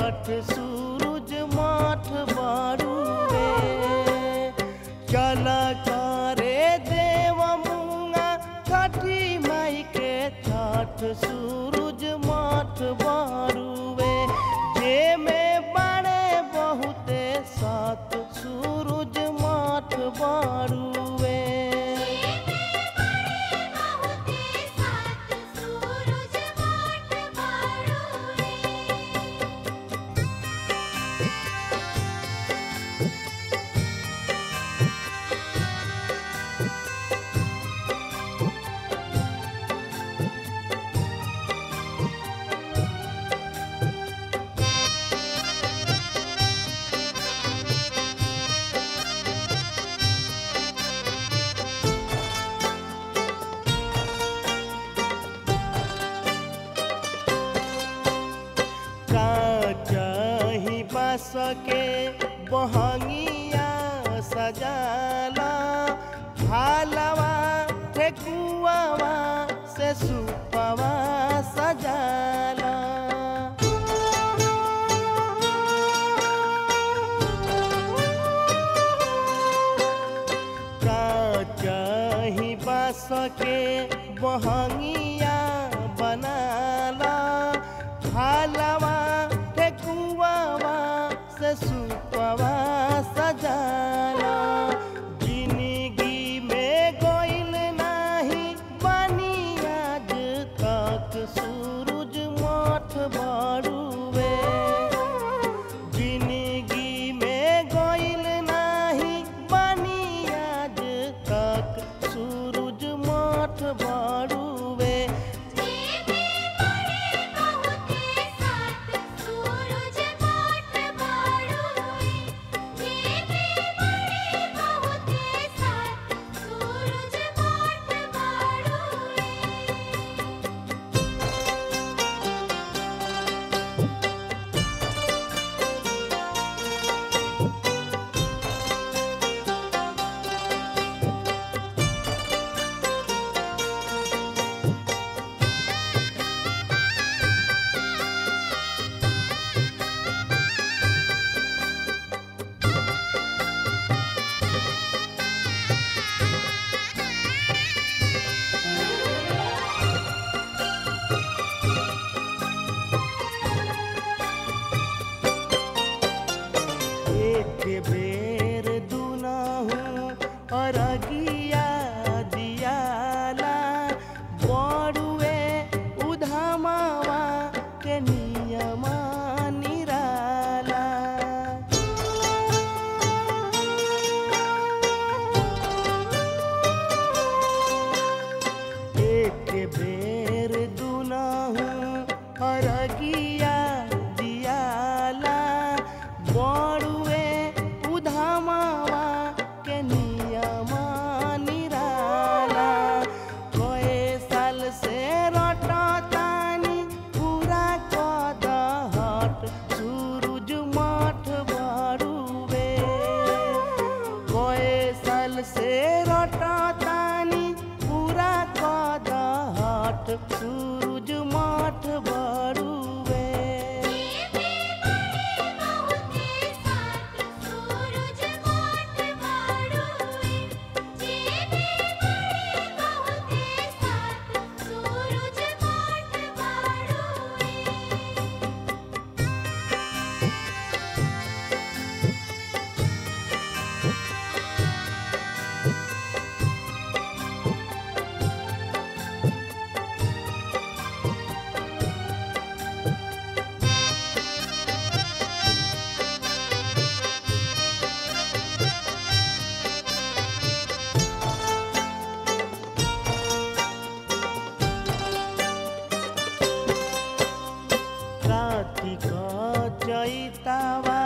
छठ सूरज माठ बारुवे चल करे देव मुंगा छठी माई के छठ सूरज माठ बारुवे जे में बड़े बहुते सात सूरज माठ बारुवे बहुते सात सूरज माठ बारुए काचही बास के बहंगिया सजाला हालवा ठेकुआवा से सुपवा सजाला काचही बास के बहंगिया बनाला हालवा ठेकुआवा से सुपवा सजाला जिंदगी में गोइल नाही बनी आज तक सूरज माठ बाड़ुए जिंदगी में गोइल नाही बनी आज तक सूरज माठ बाड़ुए जेबे बड़े बहुते सात सूरज माठ बारुए जेबे बड़े बहुते सात सूरज माठ बारुए एक बेर दुनाहु अरगिया दियाला बड़ुए उधामावा के नियमा निराला एक बेर दुनाहु अरगिया दियाला बड़ुए उधामावा के नियमा निराला कए साल से रटतानी पूरा कदहट सूरज माठ बाड़ुए कए साल से रटतानी पूरा कदहट सूरज माठ बाड़ुए जेबे बड़े बहुते सात सूरज माठ बारुए जेबे बड़े बहुते सात सूरज माठ बारुए कार्तिक चैतावा